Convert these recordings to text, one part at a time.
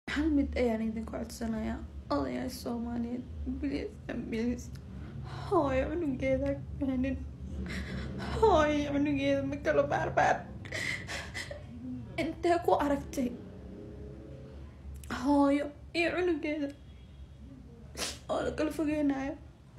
hal mid ayaan idinku codsanayaa odayaal soomaaliyeed bilis bilis hooyo cunugeeda keenin hooyo cunugeeda ma kalo baarbaar intee ku aragtay hooyo iyo cunugeeda oo la kala fogeynayo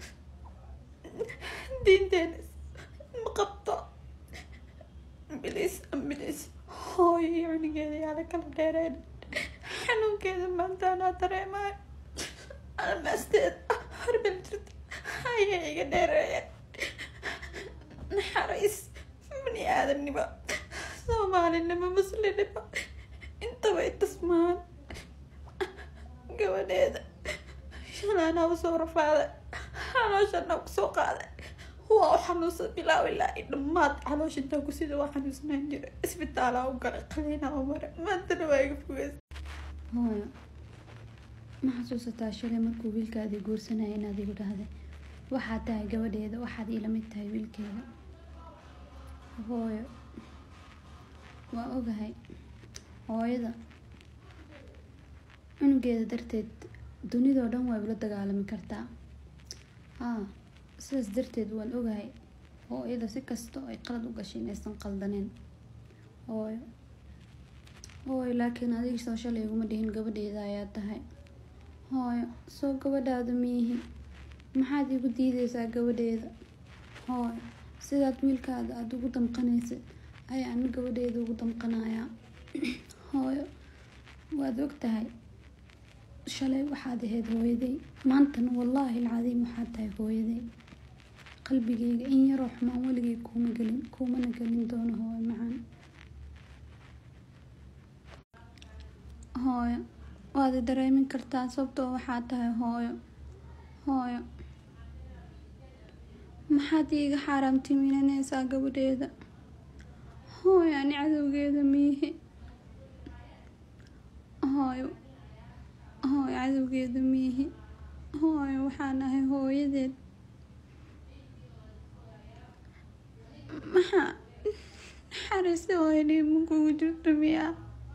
diinteena ma qabto bilis bilis hooyo iyo cunugeeda yaa la kala dheereen xanuunkeeda maanta anaa dareemayo almaasteed harbal jirta ayaa iga dheereeyeen naxariis bani aadamnimo soomaalinimo muslimnimo intaba itasmaan gabadheeda shalaanaa usoo rafaaday xalooshana kusoo qaaday waa u xanuunsan bilaaw ilaa i dhammaad caloosh intaa ku sida waa xanuunsanaan jiray isbitaalaa u galay qaliinaa u maray maantana waa iga fogeys hooyo ma xasuusataa shalay markuu wiilkaadii guursanaya inaad igu dhahday waxaad tahay gabadheeda waxaad iila mid tahay wiilkeeda hooyo waa ogahay hooyada cunugeeda darteed dunidoo dhan waa ula dagaalami kartaa haa sidaas darteed waan ogahay hooyada si kasta ay qalad u gashay inaysan qaldaneen hooyo hooyo laakiin adiga soo shalay iguma dhihin gabadheeda ayaa tahay hooyo soo gabadhaada miihi maxaad igu diideysaa gabadheeda hooyo sidaad wiilkaada aada ugu damqanaysa ayaan gabadheeda ugu damqanayaa hooyo waad og tahay shalay waxaad ahayd hooyaday maantana wallaahi alcadiim waxaad tahay hooyaday qalbigeyga in yaroo xumaan weligay kuuma gelin kuumana gelin doono hooyo macaan hooyo waad i dareemin kartaa sababtoo waxaad tahay hooyo hooyo maxaad iiga xaaraamtiminaneysaa gabadheeda hooyo ani cadowgeeda miihi hooyo hooyo cadowgeeda miihi hooyo waxaan ahay hooyadeed maxaa naxariista hooyadii ma kugu jirto miyaa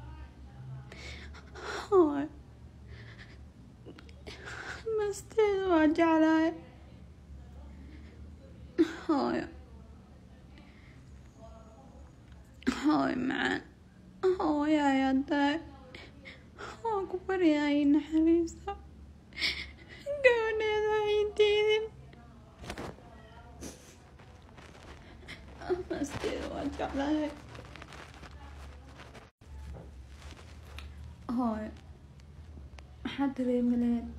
hooyo masteeda waa jeclahay hooyo hooyo macaan hooyo ayaa tahay waa ku baryahay naxariiso gabadheeda ay diidin masteeda waa jeclahay hooyo maxaad dareemi lahayd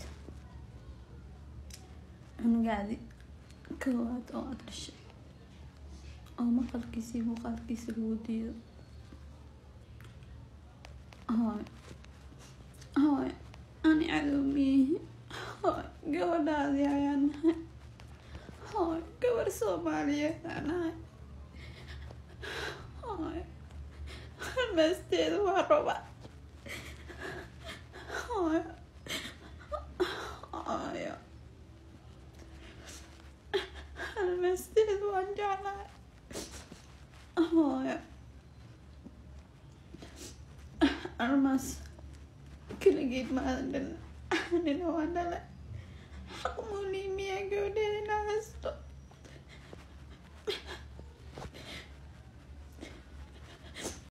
cunugaadi koowaad oo aada dhashay oo maqalkiisii muuqaalkiisa lagu diido hooyo hooyo ani cadow miyihi hooyo gabadhaadii ayaa nahay hooyo gabar soomaaliyeed aa nahay hooyo halmaasteeda waa roba hooyo hooyo halmaasteeda waan jeclahay hooyo almaas keligeed maadan dhalin anina waa dhalay xaq muulii miyaa gabadheeda inaa haysto